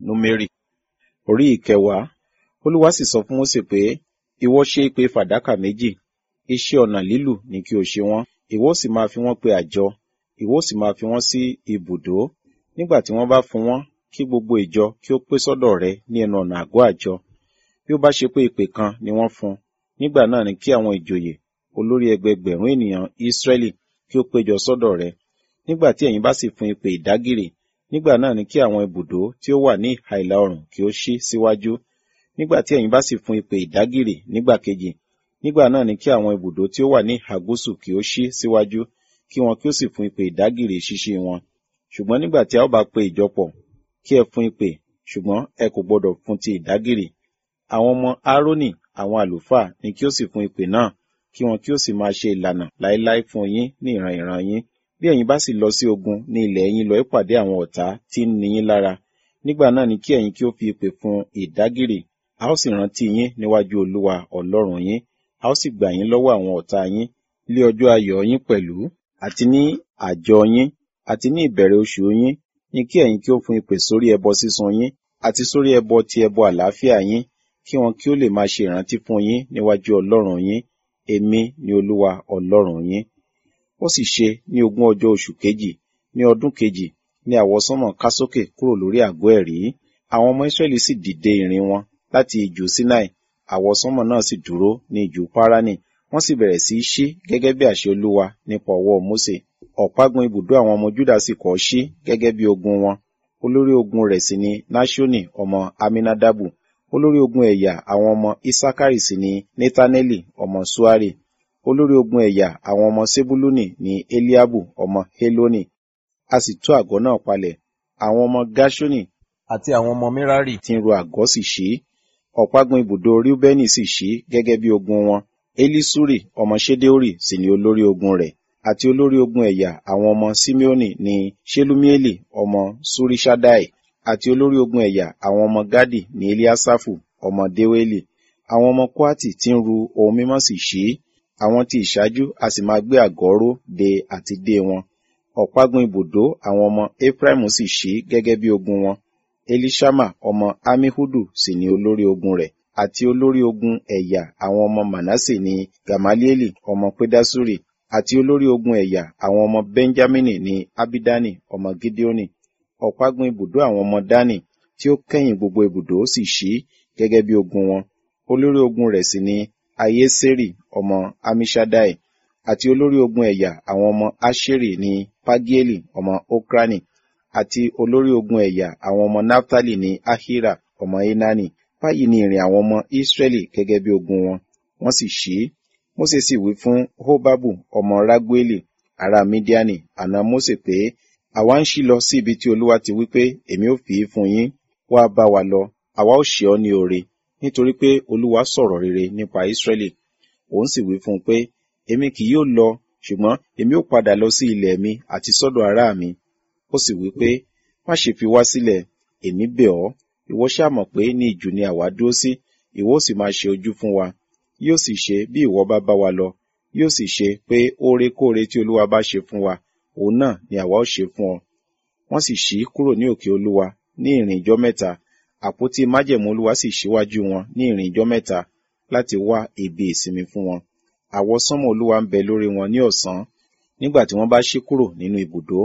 númérì orí ìkẹwàá olúwa sì sọ fún mósè pé ìwọ ṣe ìpè fàdákà méjì iṣẹ́ ọnà lílù ni kí o ṣe wọ́n ìwọ sì máa fi wọ́n pe àjọ ìwọ sì máa fi wọ́n sí ibùdó nígbà tí wọ́n bá fún wọn kí gbogbo ìjọ kí ó pé sọ́dọ̀ rẹ ní ẹnu ọ̀nà àgọ́ àjọ bí ó bá ṣe pé ìpè kan ni wọ́n fún nígbà náà ni kí àwọn ìjòyè olórí ẹgbẹgbẹ̀rún ènìyàn Ísírẹ́lì kí ó péjọ sọ́dọ̀ rẹ nígbà tí ẹ̀yin bá sì fún ìpè ìdágìrì nígbà náà ni kí àwọn ibùdó tí ó wà ní ìhà ìlà oòrùn kí ó ṣí síwájú nígbà tí ẹ̀yin bá sì fún ìpè ìdágìrì nígbà kejì nígbà náà ni kí àwọn ibùdó tí ó wà ní ìhà gúúsù kí ó ṣí síwájú kí wọn kí ó sì fún ìpè ìdágìrì ṣíṣí wọn ṣùgbọ́n nígbà tí a ó bá pe ìjọpọ̀ kí ẹ fún ìpè ṣùgbọ́n ẹ kò gbọdọ̀ fún ti ìdágìrì àwọn ọmọ Árónì àwọn àlùfáà ni kí ó sì fún ìpè náà kí wọn kí ó sì máa ṣe ìlànà láéláé fún yín ní ìran ìran yín bí ẹ̀yin bá sì lọ sí ogun ní ilẹ̀ yín lọ ìpàdé àwọn ọ̀tá tí ń ni yín lára nígbà náà ni kí ẹ̀yin kí ó fi ìpè fún ìdágìrì a ó sì rántí yín níwájú Olúwa Ọlọ́run yín a ó sì gbà yín lọ́wọ́ àwọn ọ̀tá yín lé ọjọ́ ayọ̀ yín pẹ̀lú àti ní àjọ yín àti ní ìbẹ̀rẹ̀ oṣù yín ni kí ẹ̀yin kí ó fún ìpè sórí ẹbọ sísun yín àti sórí ẹbọ ti ẹbọ àlàáfíà yín kí wọn kí ó lè máa ṣe ìrántí fún yín níwájú Ọlọ́run yín èmi ni Olúwa Ọlọ́run yín ó sì ṣe ní ogún ọjọ́ oṣù kejì ní ọdún kejì ní àwọsánmọ̀ ká sókè kúrò lórí àgọ́ ẹ̀rí àwọn ọmọ Ísírẹ́lì sì dìde ìrìn wọn láti ìjù Sinai àwọsánmọ̀ náà sì dúró ní ìjù Páránì wọ́n sì bẹ̀rẹ̀ sí í ṣí gẹ́gẹ́ bí àṣẹ Olúwa nípa ọwọ́ Mósè ọ̀págun ibùdó àwọn ọmọ Júdà sì kọ́ ṣí gẹ́gẹ́ bí ogun wọn olórí ogun rẹ̀ sì ni Náṣónì ọmọ Aminadabu olórí ogun ẹ̀yà àwọn ọmọ Isakari sì ni Netaneli ọmọ Suari olórí ogun ẹ̀yà àwọn ọmọ Sebuluni ni Eliabu ọmọ Heloni a sì tú àgọ́ náà palẹ̀ àwọn ọmọ Gashoni àti àwọn ọmọ Merari tí ń ro àgọ́ sì ṣí ọ̀págun ibùdó Reubeni sì ṣí gẹ́gẹ́ bí ogun wọn Elisuri ọmọ Ṣedeori sì ni olórí ogun rẹ̀ àti olórí ogun ẹ̀yà àwọn ọmọ Simeoni ni Shelumieli ọmọ Surishadai àti olórí ogun ẹ̀yà àwọn ọmọ Gadi ni Eliasafu ọmọ Deweli àwọn ọmọ Kwati tí ń ru ohun mímọ́ sì ṣí àwọn tí ìṣáájú a sì máa gbé àgọ́ ró de àti dé wọn ọ̀págun ibùdó àwọn ọmọ Efraimu sì ṣí gẹ́gẹ́ bí ogun wọn Elishama ọmọ Amihudu sì ni olórí ogun rẹ̀ àti olórí ogun ẹ̀yà àwọn ọmọ Manase ni Gamalieli ọmọ Pedasuri àti olórí ogun ẹ̀yà àwọn ọmọ Benjamini ni Abidani ọmọ Gideoni ọ̀págun ibùdó àwọn ọmọ Dani tí ó kẹ́yìn gbogbo ibùdó sì ṣí gẹ́gẹ́ bí ogun wọn olórí ogun rẹ̀ sì ni Ayeseri ọmọ Amishadai àti olórí ogun ẹ̀yà àwọn ọmọ Asheri ni Pagieli ọmọ Okrani àti olórí ogun ẹ̀yà àwọn ọmọ Naftali ni Ahira ọmọ Enani báyìí ni ìrìn àwọn ọmọ Israẹli gẹ́gẹ́ bí ogun wọn wọ́n sì ṣí Mósè sì wí fún Hobabu ọmọ Ragueli ará Midiani àná Mósè pé àwa ń ṣí lọ sí ibi tí Olúwa ti wí pé èmi ó fi í fún yín wá bá wa lọ àwa ó ṣe ọ́ ní oore nítorí pé Olúwa sọ̀rọ̀ rere nípa Israẹli òun sì wí fún un pé èmi kì yóò lọ ṣùgbọ́n èmi ó padà lọ sí ilẹ̀ mi àti sọ́dọ̀ ará mi ó sì wí pé má ṣe fi wá sílẹ̀ èmi bẹ̀ ọ́ ìwọ ṣáà mọ̀ pé ní ìjù ni àwa dúró sí ìwọ ó sì máa ṣe ojú fún wa yóò sì ṣe bí ìwọ bá bá wa lọ yóò sì ṣe pé órekóore tí Olúwa bá ṣe fún wa òun náà ni àwa ó ṣe fún ọ wọ́n sì ṣí kúrò ní òkè Olúwa ní ìrìn ìjọ mẹ́ta àpótí májẹ̀mú Olúwa sì ṣíwájú wọn ní ìrìn ìjọ mẹ́ta láti wá ibi ìsinmi fún wọn àwọsánmọ̀ Olúwa ń bẹ lórí wọn ní ọ̀sán nígbà tí wọ́n bá ṣí kúrò nínú ibùdó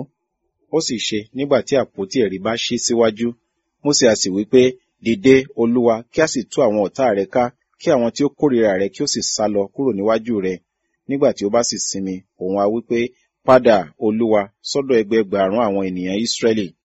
ó sì ṣe nígbà tí àpótí ẹ̀rí bá ṣí síwájú Mósè a sì wí pé dìde Olúwa kí a sì tú àwọn ọ̀tá rẹ ká kí àwọn tí ó kórìíra rẹ kí ó sì sá lọ kúrò níwájú rẹ nígbà tí ó bá sì sinmi òun a wí pé padà Olúwa sọ́dọ̀ ẹgbẹẹgbàrún àwọn ènìyàn Ísírẹ́lì